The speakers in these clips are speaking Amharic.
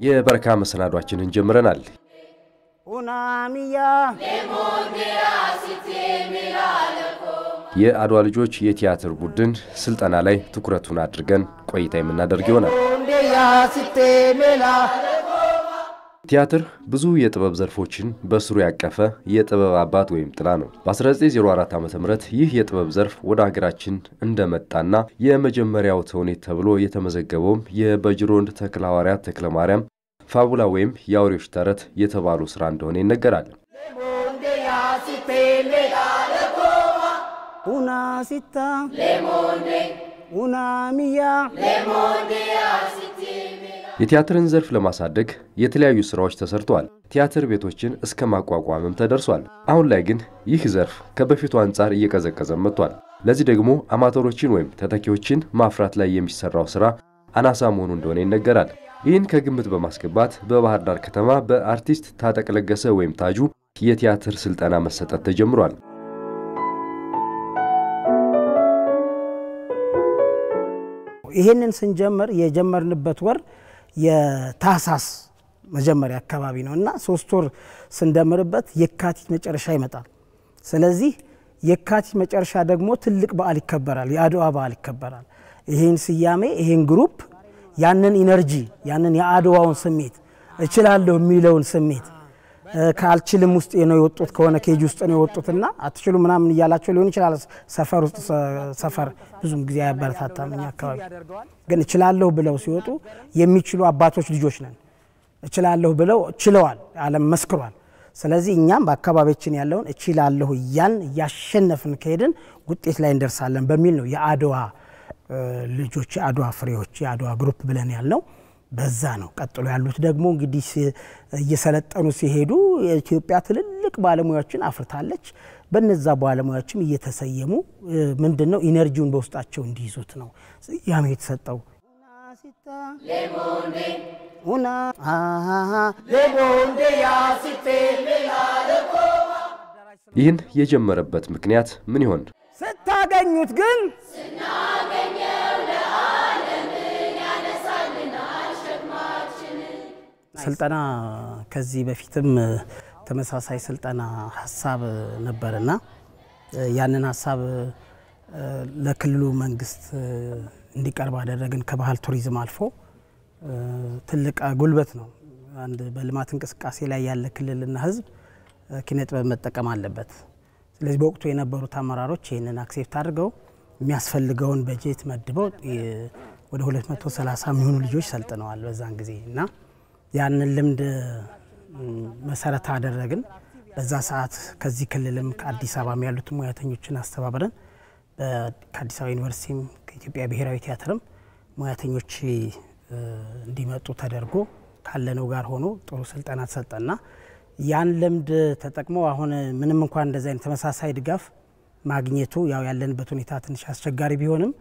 የበረካ መሰናዷችንን ጀምረናል። ኡናሚያ የአድዋ ልጆች የቲያትር ቡድን ስልጠና ላይ ትኩረቱን አድርገን ቆይታ የምናደርግ ይሆናል። ኦንዴያ ሲቴ ሜላ ቲያትር ብዙ የጥበብ ዘርፎችን በስሩ ያቀፈ የጥበብ አባት ወይም ጥላ ነው። በ1904 ዓ ም ይህ የጥበብ ዘርፍ ወደ ሀገራችን እንደመጣና የመጀመሪያው ተውኔት ተብሎ የተመዘገበውም የበጅሮንድ ተክለ ሐዋርያት ተክለ ማርያም ፋቡላ ወይም የአውሬዎች ተረት የተባሉ ስራ እንደሆነ ይነገራል። ኦንዴያ ሲቴ ሜላ ኡና ሲታ ኡናሚያ የቲያትርን ዘርፍ ለማሳደግ የተለያዩ ስራዎች ተሰርተዋል። ቲያትር ቤቶችን እስከ ማቋቋምም ተደርሷል። አሁን ላይ ግን ይህ ዘርፍ ከበፊቱ አንጻር እየቀዘቀዘ መጥቷል። ለዚህ ደግሞ አማተሮችን ወይም ተተኪዎችን ማፍራት ላይ የሚሰራው ስራ አናሳ መሆኑ እንደሆነ ይነገራል። ይህን ከግምት በማስገባት በባህር ዳር ከተማ በአርቲስት ታጠቅ ለገሰ ወይም ታጁ የቲያትር ስልጠና መሰጠት ተጀምሯል። ይህንን ስንጀምር የጀመርንበት ወር የታህሳስ መጀመሪያ አካባቢ ነው እና ሶስት ወር ስንደምርበት የካቲት መጨረሻ ይመጣል። ስለዚህ የካቲት መጨረሻ ደግሞ ትልቅ በዓል ይከበራል፣ የአድዋ በዓል ይከበራል። ይህን ስያሜ ይህን ግሩፕ ያንን ኢነርጂ ያንን የአድዋውን ስሜት እችላለሁ የሚለውን ስሜት ከአልችልም ውስጥ ነው የወጡት ከሆነ ኬጅ ውስጥ ነው የወጡትና አትችሉ ምናምን እያላቸው ሊሆን ይችላል። ሰፈር ውስጥ ሰፈር ብዙም ጊዜ አያበረታታም። እኛ አካባቢ ግን እችላለሁ ብለው ሲወጡ የሚችሉ አባቶች ልጆች ነን። እችላለሁ ብለው ችለዋል፣ ዓለም መስክሯል። ስለዚህ እኛም በአካባቢያችን ያለውን እችላለሁ እያን እያሸነፍን ከሄድን ውጤት ላይ እንደርሳለን በሚል ነው የአድዋ ልጆች የአድዋ ፍሬዎች የአድዋ ግሩፕ ብለን ያልነው በዛ ነው። ቀጥሎ ያሉት ደግሞ እንግዲህ እየሰለጠኑ ሲሄዱ የኢትዮጵያ ትልልቅ ባለሙያዎችን አፍርታለች። በነዛ ባለሙያዎችም እየተሰየሙ ምንድን ነው ኢነርጂውን በውስጣቸው እንዲይዙት ነው ስያሜ የተሰጠው። ይህን የጀመረበት ምክንያት ምን ይሆን? ስታገኙት ግን ስልጠና ከዚህ በፊትም ተመሳሳይ ስልጠና ሀሳብ ነበርና ያንን ሀሳብ ለክልሉ መንግስት እንዲቀርብ አደረግን። ከባህል ቱሪዝም አልፎ ትልቅ ጉልበት ነው። አንድ በልማት እንቅስቃሴ ላይ ያለ ክልልና ሕዝብ ኪነ ጥበብ መጠቀም አለበት። ስለዚህ በወቅቱ የነበሩት አመራሮች ይህንን አክሴፕት አድርገው የሚያስፈልገውን በጀት መድበው ወደ 230 የሚሆኑ ልጆች ሰልጥነዋል በዛን ጊዜ እና ያንን ልምድ መሰረት አደረግን። በዛ ሰዓት ከዚህ ክልልም ከአዲስ አበባም ያሉትን ሙያተኞችን አስተባብረን ከአዲስ አበባ ዩኒቨርሲቲም ከኢትዮጵያ ብሔራዊ ቲያትርም ሙያተኞች እንዲመጡ ተደርጎ ካለነው ጋር ሆኖ ጥሩ ስልጠና ተሰጠና ያን ልምድ ተጠቅሞ አሁን ምንም እንኳን እንደዚ አይነት ተመሳሳይ ድጋፍ ማግኘቱ ያው ያለንበት ሁኔታ ትንሽ አስቸጋሪ ቢሆንም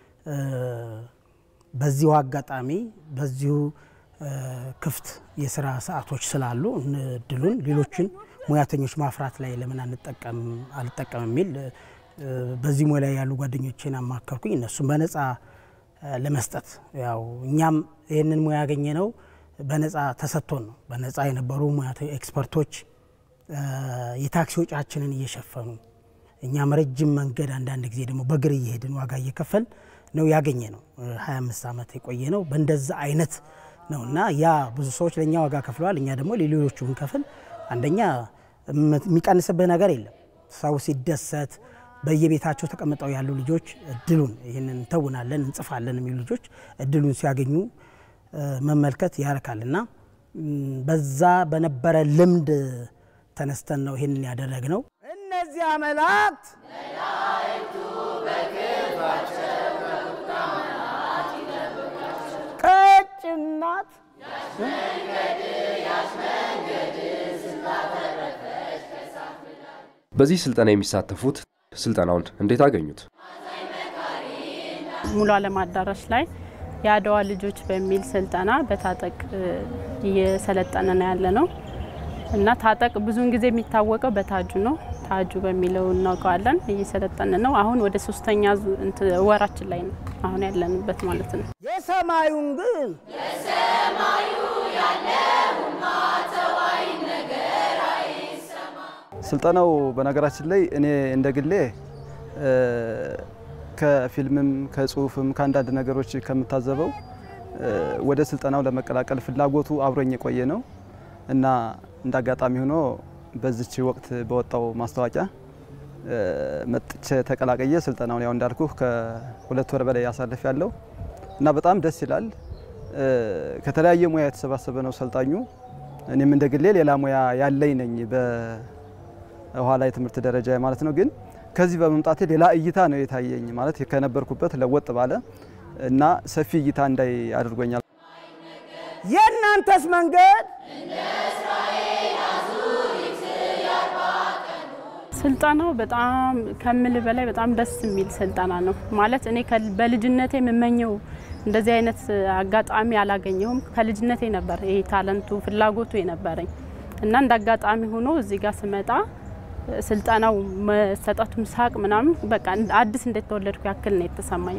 በዚሁ አጋጣሚ በዚሁ ክፍት የስራ ሰዓቶች ስላሉ እድሉን ሌሎችን ሙያተኞች ማፍራት ላይ ለምን አንጠቀም አልጠቀም የሚል በዚህ ሙያ ላይ ያሉ ጓደኞቼን አማከርኩኝ። እነሱም በነፃ ለመስጠት ያው እኛም ይህንን ሙያ ያገኘ ነው በነፃ ተሰጥቶን ነው። በነፃ የነበሩ ኤክስፐርቶች የታክሲ ወጪያችንን እየሸፈኑ እኛም ረጅም መንገድ አንዳንድ ጊዜ ደግሞ በእግር እየሄድን ዋጋ እየከፈል ነው ያገኘ ነው። 25 ዓመት የቆየ ነው በእንደዛ አይነት ነው እና ያ ብዙ ሰዎች ለእኛ ዋጋ ከፍለዋል። እኛ ደግሞ ለሌሎቹ ብንከፍል አንደኛ የሚቀንስብህ ነገር የለም። ሰው ሲደሰት በየቤታቸው ተቀምጠው ያሉ ልጆች እድሉን ይህንን እንተውናለን እንጽፋለን የሚሉ ልጆች እድሉን ሲያገኙ መመልከት ያረካል እና በዛ በነበረ ልምድ ተነስተን ነው ይህንን ያደረግነው። እነዚያ መላእክት ቀጭናት በዚህ ስልጠና የሚሳተፉት ስልጠናውን እንዴት አገኙት? ሙሉ ዓለም አዳራሽ ላይ የአድዋ ልጆች በሚል ስልጠና በታጠቅ እየሰለጠነ ነው ያለ ነው እና ታጠቅ ብዙውን ጊዜ የሚታወቀው በታጁ ነው። ታጁ በሚለው እናውቀዋለን። እየሰለጠን ነው። አሁን ወደ ሶስተኛ ወራችን ላይ ነው አሁን ያለንበት ማለት ነው። የሰማዩን ግን ስልጠናው በነገራችን ላይ እኔ እንደ ግሌ ከፊልምም ከጽሁፍም ከአንዳንድ ነገሮች ከምታዘበው ወደ ስልጠናው ለመቀላቀል ፍላጎቱ አብሮኝ የቆየ ነው እና እንደ አጋጣሚ ሆኖ በዚች ወቅት በወጣው ማስታወቂያ መጥቼ ተቀላቀየ ስልጠናውን ያው እንዳልኩ ከሁለት ወር በላይ ያሳልፍ ያለው እና በጣም ደስ ይላል። ከተለያየ ሙያ የተሰባሰበ ነው ሰልጣኙ። እኔም እንደ ግሌ ሌላ ሙያ ያለኝ ነኝ በኋላ የትምህርት ደረጃ ማለት ነው። ግን ከዚህ በመምጣቴ ሌላ እይታ ነው የታየኝ ማለት ከነበርኩበት ለወጥ ባለ እና ሰፊ እይታ እንዳይ አድርጎኛል። የእናንተስ መንገድ ስልጠናው በጣም ከምል በላይ በጣም ደስ የሚል ስልጠና ነው። ማለት እኔ በልጅነቴ የምመኘው እንደዚህ አይነት አጋጣሚ አላገኘሁም። ከልጅነቴ ነበር ይሄ ታለንቱ ፍላጎቱ የነበረኝ እና እንደ አጋጣሚ ሆኖ እዚህ ጋር ስመጣ ስልጠናው መሰጠቱም ሳቅ ምናምን በቃ አዲስ እንደተወለድኩ ያክል ነው የተሰማኝ።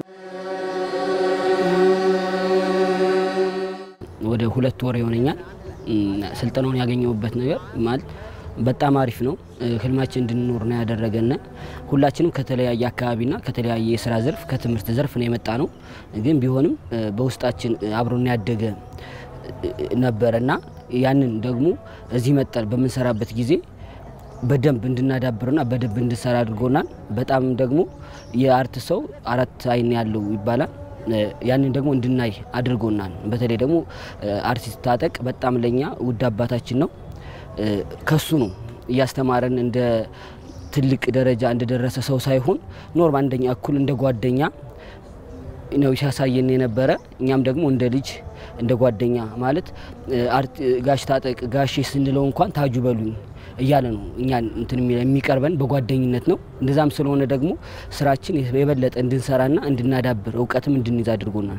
ወደ ሁለት ወር ይሆነኛል ስልጠናውን ያገኘሁበት ነገር ማለት በጣም አሪፍ ነው። ህልማችን እንድንኖር ነው ያደረገን። ሁላችንም ከተለያየ አካባቢና ከተለያየ የስራ ዘርፍ ከትምህርት ዘርፍ ነው የመጣ ነው። ግን ቢሆንም በውስጣችን አብሮን ያደገ ነበረና ያንን ደግሞ እዚህ መጠን በምንሰራበት ጊዜ በደንብ እንድናዳብርና በደንብ እንድንሰራ አድርጎናል። በጣም ደግሞ የአርት ሰው አራት አይን ያለው ይባላል። ያንን ደግሞ እንድናይ አድርጎናል። በተለይ ደግሞ አርቲስት ታጠቅ በጣም ለኛ ውድ አባታችን ነው። ከሱ ነው እያስተማረን እንደ ትልቅ ደረጃ እንደደረሰ ሰው ሳይሆን ኖርማል እንደኛ እኩል እንደ ጓደኛ ነው ሲያሳየን የነበረ። እኛም ደግሞ እንደ ልጅ እንደ ጓደኛ ማለት ጋሽ ታጠቅ ጋሼ ስንለው እንኳን ታጁ በሉኝ እያለ ነው እኛ እንትን የሚቀርበን በጓደኝነት ነው። እንደዛም ስለሆነ ደግሞ ስራችን የበለጠ እንድንሰራና እንድናዳብር እውቀትም እንድንይዝ አድርጎናል።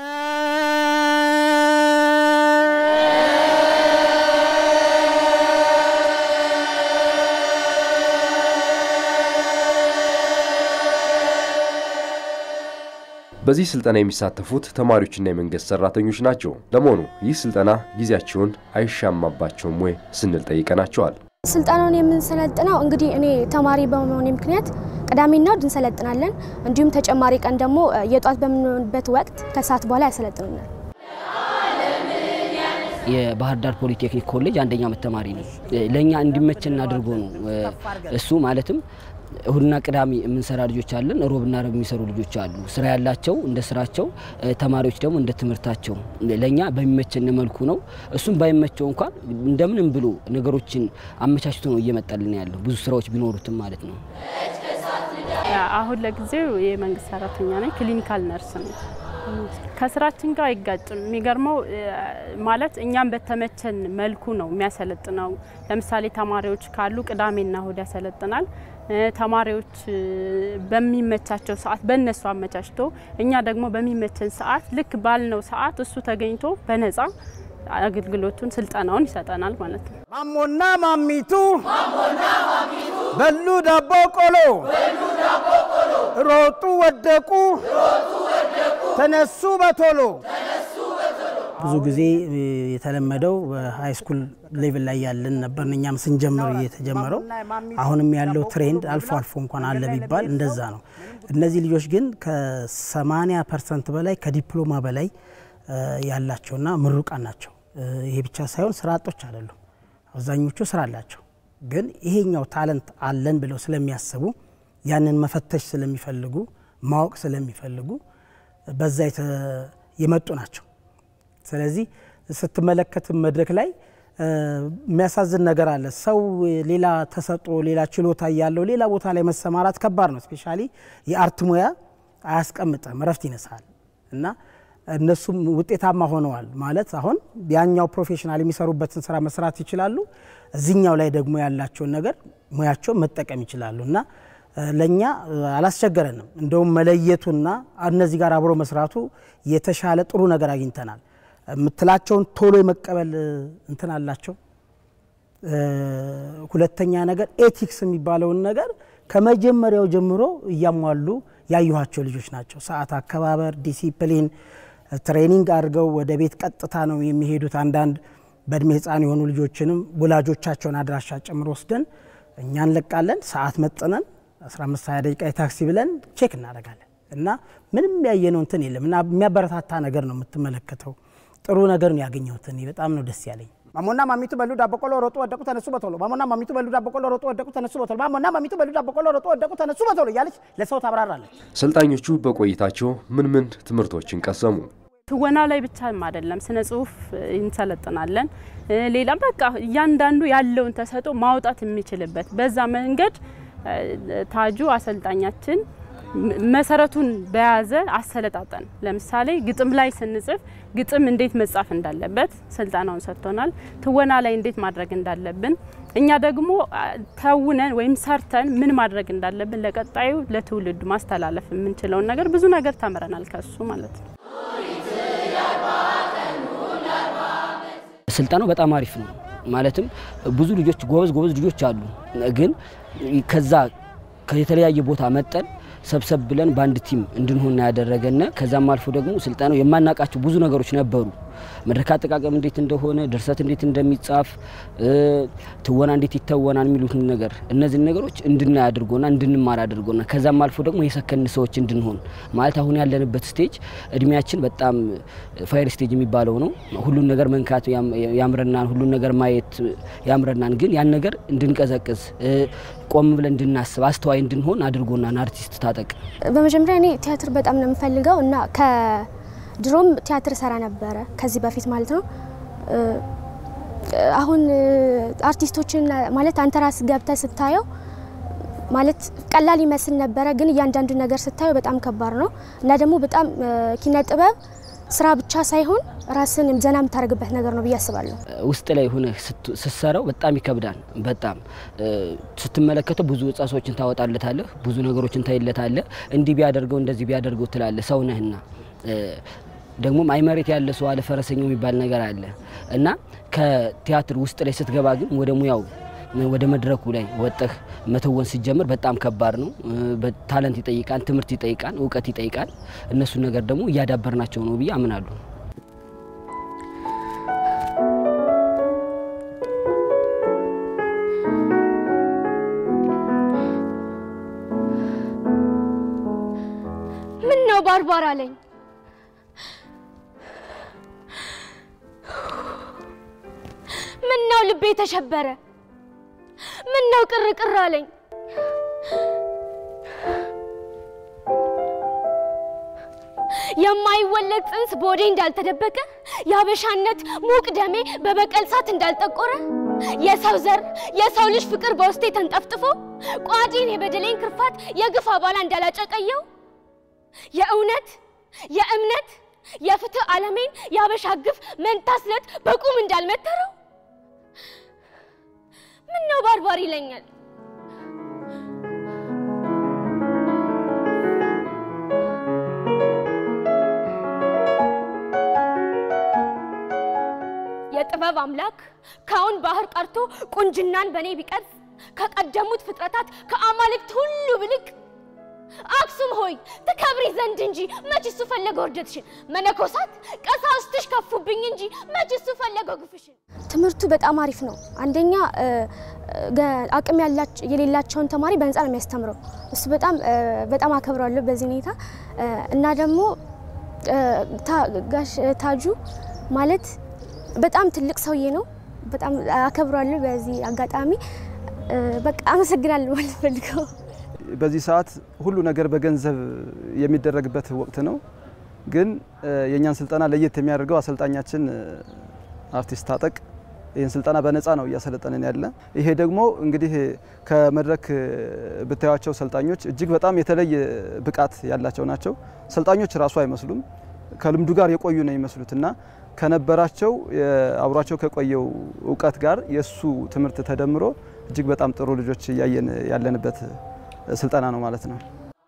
በዚህ ስልጠና የሚሳተፉት ተማሪዎችና የመንግስት ሰራተኞች ናቸው። ለመሆኑ ይህ ስልጠና ጊዜያቸውን አይሻማባቸውም ወይ ስንል ጠይቀናቸዋል። ስልጠናውን የምንሰለጥነው እንግዲህ እኔ ተማሪ በመሆኔ ምክንያት ቅዳሜና እሁድ እንሰለጥናለን። እንዲሁም ተጨማሪ ቀን ደግሞ የጧት በምንሆንበት ወቅት ከሰዓት በኋላ ያሰለጥኑናል። የባህር ዳር ፖሊቴክኒክ ኮሌጅ አንደኛ ዓመት ተማሪ ነው። ለእኛ እንዲመችን አድርጎ ነው እሱ ማለትም እሁድና ቅዳሜ የምንሰራ ልጆች አለን። ሮብና ረብ የሚሰሩ ልጆች አሉ። ስራ ያላቸው እንደ ስራቸው፣ ተማሪዎች ደግሞ እንደ ትምህርታቸው። ለእኛ በሚመቸን መልኩ ነው። እሱም ባይመቸው እንኳን እንደምንም ብሎ ነገሮችን አመቻችቶ ነው እየመጣልን ያለው ብዙ ስራዎች ቢኖሩትም ማለት ነው። አሁን ለጊዜው የመንግስት ሰራተኛ ነኝ። ክሊኒካል ነርስ ነው። ከስራችን ጋር አይጋጭም። የሚገርመው ማለት እኛም በተመቸን መልኩ ነው የሚያሰለጥነው። ለምሳሌ ተማሪዎች ካሉ ቅዳሜና እሁድ ያሰለጥናል። ተማሪዎች በሚመቻቸው ሰዓት በእነሱ አመቻችቶ እኛ ደግሞ በሚመቸን ሰዓት ልክ ባልነው ሰዓት እሱ ተገኝቶ በነፃ አገልግሎቱን ስልጠናውን ይሰጠናል ማለት ነው። ማሞና ማሚቱ በሉ ዳቦ ቆሎ ሮጡ ወደቁ ተነሱ በቶሎ። ብዙ ጊዜ የተለመደው በሀይ ስኩል ሌቭል ላይ ያለን ነበር። እኛም ስንጀምር የተጀመረው አሁንም ያለው ትሬንድ አልፎ አልፎ እንኳን አለ ቢባል እንደዛ ነው። እነዚህ ልጆች ግን ከ80 ፐርሰንት በላይ ከዲፕሎማ በላይ ያላቸውና ምሩቃን ናቸው። ይሄ ብቻ ሳይሆን ስራ አጦች አይደሉም። አብዛኞቹ ስራ አላቸው። ግን ይሄኛው ታለንት አለን ብለው ስለሚያስቡ ያንን መፈተሽ ስለሚፈልጉ ማወቅ ስለሚፈልጉ በዛ የመጡ ናቸው። ስለዚህ ስትመለከት መድረክ ላይ የሚያሳዝን ነገር አለ። ሰው ሌላ ተሰጥኦ ሌላ ችሎታ ያለው ሌላ ቦታ ላይ መሰማራት ከባድ ነው። ስፔሻሊ የአርት ሙያ አያስቀምጥም፣ እረፍት ይነሳል እና እነሱም ውጤታማ ሆነዋል ማለት አሁን ያኛው ፕሮፌሽናል የሚሰሩበትን ስራ መስራት ይችላሉ። እዚኛው ላይ ደግሞ ያላቸውን ነገር ሙያቸውን መጠቀም ይችላሉ እና ለእኛ አላስቸገረንም። እንደውም መለየቱና እነዚህ ጋር አብሮ መስራቱ የተሻለ ጥሩ ነገር አግኝተናል። የምትላቸውን ቶሎ የመቀበል እንትን አላቸው። ሁለተኛ ነገር ኤቲክስ የሚባለውን ነገር ከመጀመሪያው ጀምሮ እያሟሉ ያየኋቸው ልጆች ናቸው። ሰዓት አከባበር፣ ዲሲፕሊን ትሬኒንግ አድርገው ወደ ቤት ቀጥታ ነው የሚሄዱት። አንዳንድ በእድሜ ህፃን የሆኑ ልጆችንም ወላጆቻቸውን አድራሻ ጭምር ወስደን እኛ እንለቃለን። ሰዓት መጥነን 15 20 ደቂቃ የታክሲ ብለን ቼክ እናደርጋለን እና ምንም ያየነው እንትን የለም እና የሚያበረታታ ነገር ነው የምትመለከተው። ጥሩ ነገር ነው ያገኘሁት። እኔ በጣም ነው ደስ ያለኝ። ማሞና ማሚቱ በሉ ዳቦ ቆሎ ሮጡ ወደቁ ተነሱ በቶሎ ማሞና ማሚቱ በሉ ዳቦ ቆሎ ሮጡ ወደቁ ተነሱ በቶሎ ማሞና ማሚቱ በሉ ዳቦ ቆሎ ሮጡ ወደቁ ተነሱ በቶሎ እያለች ለሰው ታብራራለች። ሰልጣኞቹ በቆይታቸው ምን ምን ትምህርቶችን ቀሰሙ? ትወና ላይ ብቻም አይደለም፣ ስነ ጽሁፍ እንሰለጥናለን። ሌላ በቃ እያንዳንዱ ያለውን ተሰጥኦ ማውጣት የሚችልበት በዛ መንገድ ታጁ አሰልጣኛችን መሰረቱን በያዘ አሰለጣጠን ለምሳሌ ግጥም ላይ ስንጽፍ ግጥም እንዴት መጻፍ እንዳለበት ስልጠናውን ሰጥቶናል። ትወና ላይ እንዴት ማድረግ እንዳለብን፣ እኛ ደግሞ ተውነን ወይም ሰርተን ምን ማድረግ እንዳለብን ለቀጣዩ ለትውልዱ ማስተላለፍ የምንችለውን ነገር ብዙ ነገር ተምረናል ከሱ ማለት ነው። ስልጠናው በጣም አሪፍ ነው። ማለትም ብዙ ልጆች ጎበዝ ጎበዝ ልጆች አሉ። ግን ከዛ ከተለያየ ቦታ መጠን ሰብሰብ ብለን በአንድ ቲም እንድንሆን ያደረገና ከዛም አልፎ ደግሞ ስልጠናው የማናውቃቸው ብዙ ነገሮች ነበሩ። መድረክ አጠቃቀም እንዴት እንደሆነ፣ ድርሰት እንዴት እንደሚጻፍ፣ ትወና እንዴት ይተወናል የሚሉትን ነገር እነዚህን ነገሮች እንድናይ አድርጎና እንድንማር አድርጎና ከዛም አልፎ ደግሞ የሰከን ሰዎች እንድንሆን ማለት አሁን ያለንበት ስቴጅ እድሜያችን በጣም ፋይር ስቴጅ የሚባለው ነው። ሁሉን ነገር መንካት ያምረናን፣ ሁሉን ነገር ማየት ያምረናን። ግን ያን ነገር እንድንቀዘቅዝ ቆም ብለን እንድናስብ አስተዋይ እንድንሆን አድርጎናን አርቲስት ታጠቅ በመጀመሪያ እኔ ቲያትር በጣም ነው የምፈልገው እና ከድሮም ቲያትር ሰራ ነበረ ከዚህ በፊት ማለት ነው። አሁን አርቲስቶችን ማለት አንተ ራስ ገብተህ ስታየው ማለት ቀላል ይመስል ነበረ፣ ግን እያንዳንዱ ነገር ስታየው በጣም ከባድ ነው እና ደግሞ በጣም ኪነ ጥበብ ስራ ብቻ ሳይሆን ራስን ዘና የምታደርግበት ነገር ነው ብዬ አስባለሁ። ውስጥ ላይ ሆነ ስትሰራው በጣም ይከብዳል። በጣም ስትመለከተው ብዙ እጻሶችን ታወጣለታለህ፣ ብዙ ነገሮችን ታይለታለህ። እንዲህ ቢያደርገው እንደዚህ ቢያደርገው ትላለህ። ሰው ነህና ደግሞም አይ መሬት ያለ ሰው አለ ፈረሰኛው የሚባል ነገር አለ እና ከቲያትር ውስጥ ላይ ስትገባ ግን ወደ ሙያው ወደ መድረኩ ላይ ወጥህ መተወን ሲጀምር በጣም ከባድ ነው። ታለንት ይጠይቃል፣ ትምህርት ይጠይቃል፣ እውቀት ይጠይቃል። እነሱን ነገር ደግሞ እያዳበርናቸው ነው ብዬ አምናለሁ። ምን ነው ባርባር አለኝ። ምን ነው ልቤ ተሸበረ። ምን ነው ቅር ቅር አለኝ። የማይወለድ ጽንስ በወዴ እንዳልተደበቀ የአበሻነት ሙቅ ደሜ በበቀል ሳት እንዳልጠቆረ የሰው ዘር የሰው ልጅ ፍቅር በውስጤ ተንጠፍጥፎ ቋዲን የበደሌን ክርፋት የግፍ አባላ እንዳላጨቀየው የእውነት የእምነት የፍትህ ዓለሜን የአበሻ ግፍ መንታ ስለት በቁም እንዳልመተረው ምን ነው ባርባር ይለኛል። የጥበብ አምላክ ከአሁን ባህር ቀርቶ ቁንጅናን በእኔ ቢቀርጽ ከቀደሙት ፍጥረታት ከአማልክት ሁሉ ብልቅ አክሱም ሆይ ትከብሪ ዘንድ እንጂ መች እሱ ፈለገ ውርደትሽን። መነኮሳት ቀሳውስትሽ ከፉብኝ እንጂ መች እሱ ፈለገ ግፍሽን። ትምህርቱ በጣም አሪፍ ነው። አንደኛ አቅም የሌላቸውን ተማሪ በነፃ ነው የሚያስተምረው። እሱ በጣም በጣም አከብረዋለሁ በዚህ ሁኔታ እና ደግሞ ጋሽ ታጁ ማለት በጣም ትልቅ ሰውዬ ነው። በጣም አከብረዋለሁ በዚህ አጋጣሚ። በቃ አመሰግናለሁ ማለት ፈልገው በዚህ ሰዓት ሁሉ ነገር በገንዘብ የሚደረግበት ወቅት ነው። ግን የእኛን ስልጠና ለየት የሚያደርገው አሰልጣኛችን አርቲስት ታጠቅ ይህን ስልጠና በነፃ ነው እያሰለጠንን ያለ። ይሄ ደግሞ እንግዲህ ከመድረክ ብታያቸው ሰልጣኞች እጅግ በጣም የተለየ ብቃት ያላቸው ናቸው። ሰልጣኞች ራሱ አይመስሉም፣ ከልምዱ ጋር የቆዩ ነው የሚመስሉት እና ከነበራቸው አብሯቸው ከቆየው እውቀት ጋር የእሱ ትምህርት ተደምሮ እጅግ በጣም ጥሩ ልጆች እያየን ያለንበት ስልጠና ነው ማለት ነው።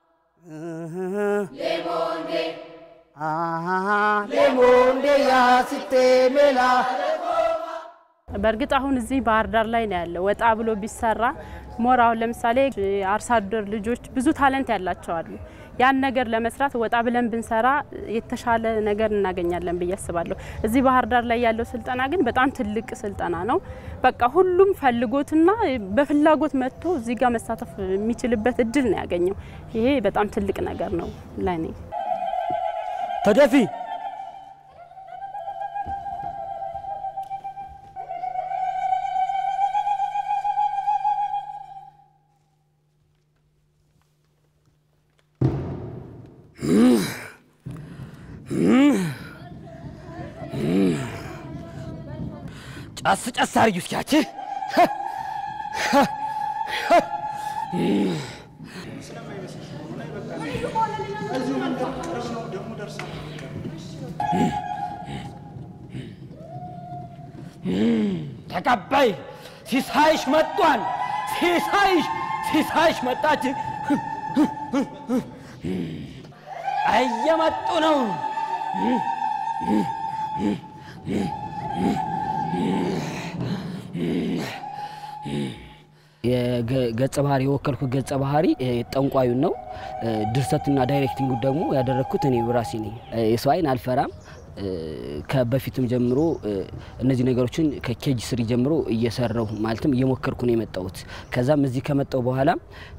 በእርግጥ አሁን እዚህ ባህር ዳር ላይ ነው ያለው። ወጣ ብሎ ቢሰራ ሞር አሁን ለምሳሌ አርሶ አደር ልጆች ብዙ ታለንት ያላቸው አሉ። ያን ነገር ለመስራት ወጣ ብለን ብንሰራ የተሻለ ነገር እናገኛለን ብዬ አስባለሁ። እዚህ ባህር ዳር ላይ ያለው ስልጠና ግን በጣም ትልቅ ስልጠና ነው። በቃ ሁሉም ፈልጎትና በፍላጎት መጥቶ እዚህ ጋር መሳተፍ የሚችልበት እድል ነው ያገኘው። ይሄ በጣም ትልቅ ነገር ነው ለእኔ። ተደፊ ጨስ ጨስ አርጊ እስኪያች ተቀባይ ሲሳይሽ መጧል። ሲሳይሽ ሲሳይሽ መጣች። እየመጡ ነው። የገጸ ባህሪ የወከልኩት ገጸ ባህሪ ጠንቋዩን ነው። ድርሰትና ዳይሬክቲንጉ ደግሞ ያደረግኩት እኔ ራሴ ነኝ። የሰው አይን አልፈራም። ከበፊትም ጀምሮ እነዚህ ነገሮችን ከኬጅ ስሪ ጀምሮ እየሰራሁ ማለትም እየሞከርኩ ነው የመጣሁት። ከዛም እዚህ ከመጣሁ በኋላ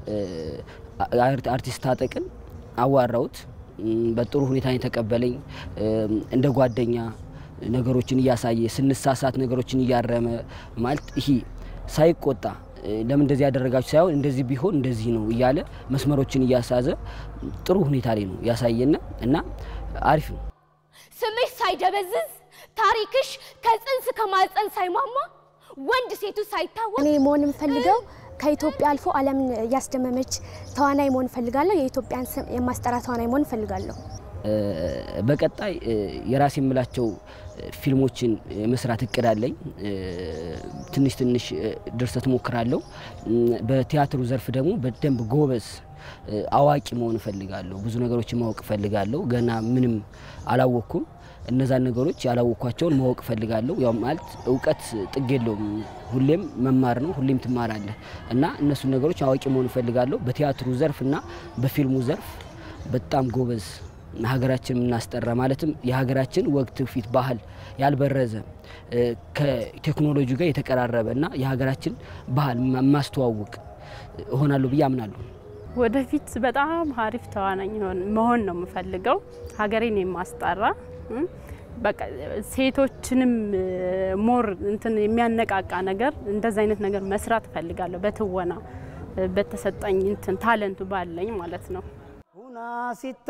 አርቲስት ታጠቅን አዋራሁት። በጥሩ ሁኔታ የተቀበለኝ እንደ ጓደኛ ነገሮችን እያሳየ ስንሳሳት ነገሮችን እያረመ ማለት ይሄ ሳይቆጣ ለምን እንደዚህ ያደረጋችሁ ሳይሆን እንደዚህ ቢሆን እንደዚህ ነው እያለ መስመሮችን እያሳዘ ጥሩ ሁኔታ ላይ ነው ያሳየን እና አሪፍ ነው። ስምሽ ሳይደበዝዝ ታሪክሽ ከጽንስ ከማፀን ሳይሟሟ ወንድ ሴቱ ሳይታወቅ እኔ መሆን የምፈልገው ከኢትዮጵያ አልፎ ዓለምን ያስደመመች ተዋናይ መሆን እፈልጋለሁ። የኢትዮጵያን ስም የማስጠራ ተዋናይ መሆን እፈልጋለሁ። በቀጣይ የራሴ የምላቸው ፊልሞችን የመስራት እቅድ አለኝ። ትንሽ ትንሽ ድርሰት ሞክራለሁ። በቲያትሩ ዘርፍ ደግሞ በደንብ ጎበዝ አዋቂ መሆን እፈልጋለሁ። ብዙ ነገሮችን ማወቅ እፈልጋለሁ። ገና ምንም አላወቅኩም። እነዛን ነገሮች ያላወቅኳቸውን ማወቅ እፈልጋለሁ። ያው ማለት እውቀት ጥግ የለውም። ሁሌም መማር ነው። ሁሌም ትማራለህ እና እነሱን ነገሮች አዋቂ መሆን እፈልጋለሁ። በቲያትሩ ዘርፍ እና በፊልሙ ዘርፍ በጣም ጎበዝ ሀገራችን የምናስጠራ ማለትም የሀገራችን ወግ፣ ትውፊት፣ ባህል ያልበረዘ ከቴክኖሎጂ ጋር የተቀራረበ እና የሀገራችን ባህል ማስተዋወቅ እሆናለሁ ብዬ አምናለሁ። ወደፊት በጣም አሪፍ ተዋናኝ መሆን ነው የምፈልገው። ሀገሬን የማስጠራ በቃ ሴቶችንም ሞር እንትን የሚያነቃቃ ነገር እንደዚ አይነት ነገር መስራት እፈልጋለሁ። በትወና በተሰጠኝ እንትን ታለንቱ ባለኝ ማለት ነው። ኡና ሲታ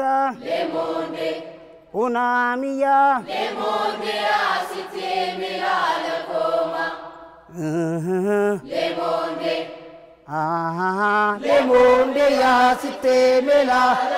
ኡና ሚያ ሌሞንዴ ያ ሲቴ ሜላ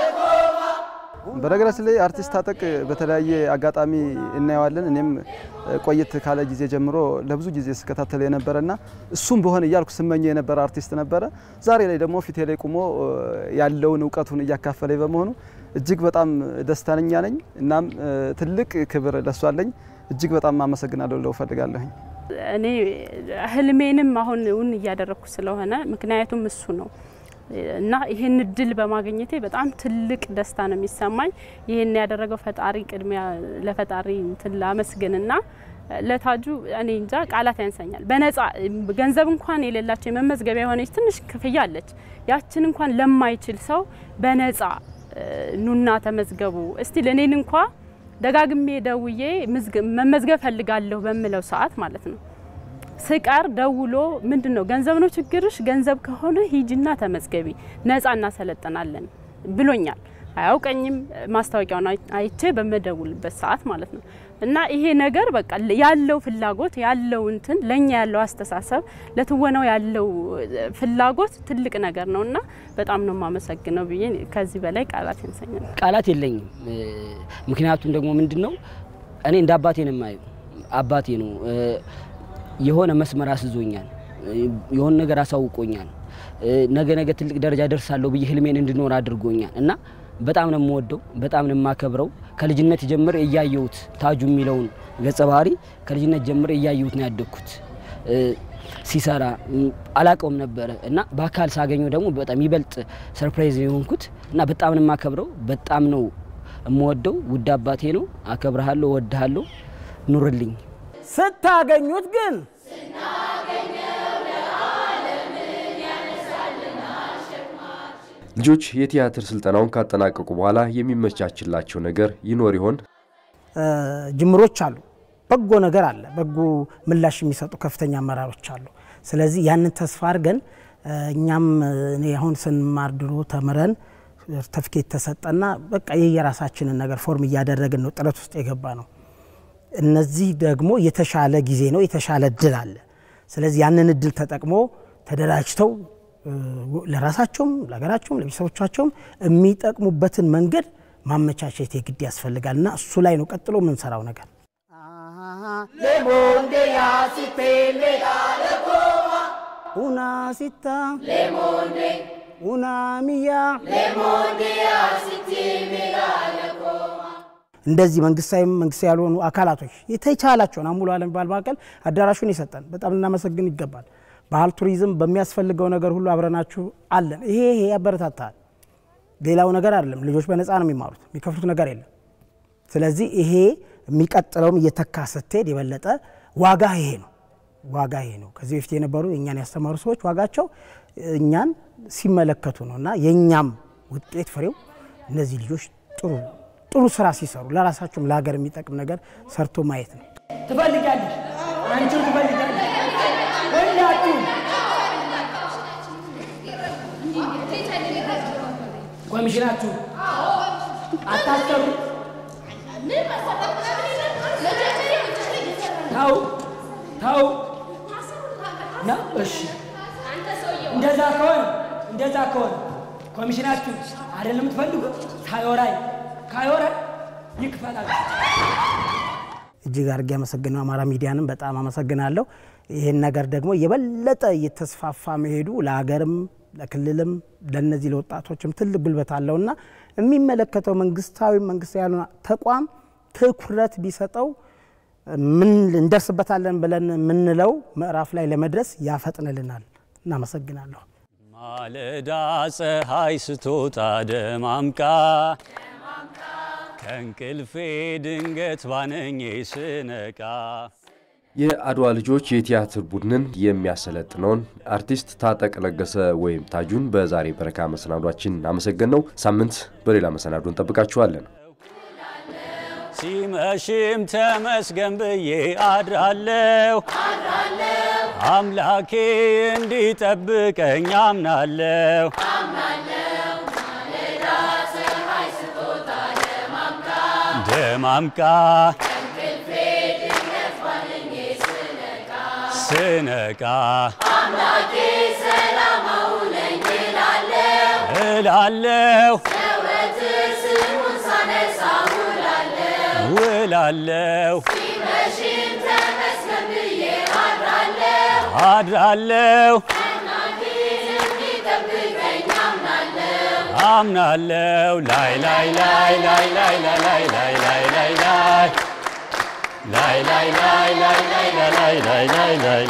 በነገራችን ላይ አርቲስት ታጠቅ በተለያየ አጋጣሚ እናየዋለን። እኔም ቆየት ካለ ጊዜ ጀምሮ ለብዙ ጊዜ ስከታተል የነበረና እሱም በሆነ እያልኩ ስመኘው የነበረ አርቲስት ነበረ። ዛሬ ላይ ደግሞ ፊቴ ላይ ቁሞ ያለውን እውቀቱን እያካፈለኝ በመሆኑ እጅግ በጣም ደስተኛ ነኝ። እናም ትልቅ ክብር ለሱ አለኝ። እጅግ በጣም አመሰግናለሁ ለው ፈልጋለሁኝ። እኔ ህልሜንም አሁን እውን እያደረግኩ ስለሆነ ምክንያቱም እሱ ነው እና ይህን እድል በማግኘቴ በጣም ትልቅ ደስታ ነው የሚሰማኝ። ይህን ያደረገው ፈጣሪ ቅድሚያ ለፈጣሪ እንትን ላመስግንና ለታጁ እኔ እንጃ ቃላት ያንሰኛል። በነጻ ገንዘብ እንኳን የሌላቸው የመመዝገቢያ የሆነች ትንሽ ክፍያ አለች። ያችን እንኳን ለማይችል ሰው በነጻ ኑና ተመዝገቡ እስቲ ለእኔን እንኳ ደጋግሜ ደውዬ መመዝገብ ፈልጋለሁ በምለው ሰዓት ማለት ነው ስቀር ደውሎ ምንድን ነው ገንዘብ ነው ችግርሽ? ገንዘብ ከሆነ ሂጂና ተመዝገቢ ነጻ እናሰለጥናለን ብሎኛል። አያውቀኝም። ማስታወቂያውን አይቼ በመደውልበት ሰዓት ማለት ነው። እና ይሄ ነገር በቃ ያለው ፍላጎት ያለው እንትን ለኛ ያለው አስተሳሰብ ለትወናው ያለው ፍላጎት ትልቅ ነገር ነው እና በጣም ነው የማመሰግነው ብዬ ከዚህ በላይ ቃላት ያንሰኛል። ቃላት የለኝም። ምክንያቱም ደግሞ ምንድን ነው እኔ እንደ አባቴ ነው የማየው። አባቴ ነው የሆነ መስመር አስዞኛል። የሆነ ነገር አሳውቆኛል። ነገ ነገ ትልቅ ደረጃ ደርሳለሁ ብዬ ህልሜን እንድኖር አድርጎኛል እና በጣም ነው የምወደው፣ በጣም ነው የማከብረው። ከልጅነት ጀምር እያየሁት ታጁ የሚለውን ገጸ ባህሪ ከልጅነት ጀምር እያየሁት ነው ያደግኩት። ሲሰራ አላቀውም ነበረ እና በአካል ሳገኘው ደግሞ በጣም ይበልጥ ሰርፕራይዝ የሆንኩት እና በጣም ነው የማከብረው። በጣም ነው የምወደው። ውድ አባቴ ነው። አከብረሃለሁ፣ እወድሃለሁ። ኑርልኝ። ስታገኙት ግን ልጆች የቲያትር ስልጠናውን ካጠናቀቁ በኋላ የሚመቻችላቸው ነገር ይኖር ይሆን? ጅምሮች አሉ። በጎ ነገር አለ። በጎ ምላሽ የሚሰጡ ከፍተኛ አመራሮች አሉ። ስለዚህ ያንን ተስፋ አድርገን እኛም እኔ አሁን ስንማር ድሮ ተምረን ሰርተፍኬት ተሰጠና በቃ የየራሳችንን ነገር ፎርም እያደረግን ነው ጥረት ውስጥ የገባ ነው። እነዚህ ደግሞ የተሻለ ጊዜ ነው፣ የተሻለ እድል አለ። ስለዚህ ያንን እድል ተጠቅሞ ተደራጅተው ለራሳቸውም ለሀገራቸውም ለቤተሰቦቻቸውም የሚጠቅሙበትን መንገድ ማመቻቸት የግድ ያስፈልጋል እና እሱ ላይ ነው ቀጥሎ የምንሰራው ነገር። una sitta una mia እንደዚህ መንግስታዊም መንግስታዊ ያልሆኑ አካላቶች የተቻላቸውን አሙሉ ዓለም ባህል ማዕከል አዳራሹን የሰጠን በጣም ልናመሰግን ይገባል። ባህል ቱሪዝም በሚያስፈልገው ነገር ሁሉ አብረናችሁ አለን። ይሄ ይሄ ያበረታታል። ሌላው ነገር አይደለም። ልጆች በነፃ ነው የሚማሩት፣ የሚከፍሉት ነገር የለም። ስለዚህ ይሄ የሚቀጥለውም እየተካ ስትሄድ የበለጠ ዋጋ ይሄ ነው ዋጋ ይሄ ነው። ከዚህ በፊት የነበሩ የእኛን ያስተማሩ ሰዎች ዋጋቸው እኛን ሲመለከቱ ነው እና የእኛም ውጤት ፍሬው እነዚህ ልጆች ጥሩ ጥሩ ስራ ሲሰሩ ለራሳቸውም ለሀገር የሚጠቅም ነገር ሰርቶ ማየት ነው። ትፈልጋለሽ፣ አንቺም ትፈልጋለሽ። ሁላችሁም ኮሚሽናችሁ አታሰሩ። ተው ተው ነው። እሺ እንደዛ ከሆነ እንደዛ ከሆነ ኮሚሽናችሁ አይደለም የምትፈልጉት ካዮራይ ካዮራይ ይክፈላል። እጅግ አድርጌ አመሰግነው አማራ ሚዲያንም በጣም አመሰግናለሁ። ይህን ነገር ደግሞ የበለጠ እየተስፋፋ መሄዱ ለሀገርም ለክልልም ለነዚህ ለወጣቶችም ትልቅ ጉልበት አለውና የሚመለከተው መንግስታዊ መንግስታዊ ያልሆነ ተቋም ትኩረት ቢሰጠው ምን እንደርስበታለን ብለን የምንለው ምዕራፍ ላይ ለመድረስ ያፈጥንልናል። እናመሰግናለሁ። ማለዳ ፀሐይ ስትወጣ ደማምቃ ከእንቅልፌ ድንገት ባነኜ ስነቃ የአድዋ ልጆች የቲያትር ቡድንን የሚያሰለጥነውን አርቲስት ታጠቅ ለገሰ ወይም ታጁን በዛሬ በረካ መሰናዷችን አመሰገን ነው። ሳምንት በሌላ መሰናዶ እንጠብቃችኋለን። ሲመሽም ተመስገን ብዬ አድራለሁ አምላኬ እንዲጠብቀኝ አምናለሁ። ደማምቃ ስነቃ እላለሁ ውላለሁ አድራለሁ አምናለሁ ላይ ላይ ላይ ላይ ላይ ላይ ላይ ላይ ላይ ላይ ላይ ላይ ላይ ላይ ላይ ላይ ላይ ላይ ላይ